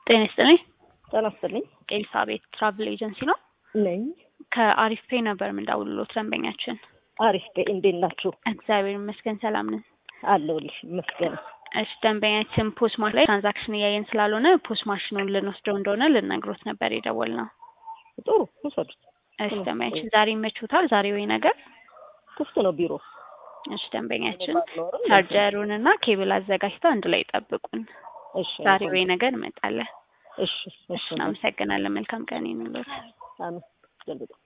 ጤና ይስጥልኝ። ጤና ይስጥልኝ ኤልሳቤት ትራቭል ኤጀንሲ ነው። ነኝ። ከአሪፍ ፔ ነበር የምንደውልሎት ደንበኛችን። አሪፍ ደ እንዴት ናችሁ? እግዚአብሔር ይመስገን ሰላም ነን። አለሁልሽ ይመስገን። እሺ ደንበኛችን ፖስት ማሽን ላይ ትራንዛክሽን እያየን ስላልሆነ ፖስት ማሽኑን ልንወስደው እንደሆነ ልነግሮት ነበር የደወልነው። ጥሩ ውሰዱት። እሺ ደንበኛችን ዛሬ ይመችዎታል? ዛሬ ወይ ነገር? ክፍት ነው ቢሮ። እሺ ደንበኛችን ባልኖርም ቻርጀሩን እና ኬብል አዘጋጅተው አንድ ላይ ጠብቁን። እሺ ዛሬ ወይ ነገር እንመጣለን። እሺ እሺ እናመሰግናለን። መልካም ቀን ይሁንልዎት። አሜን።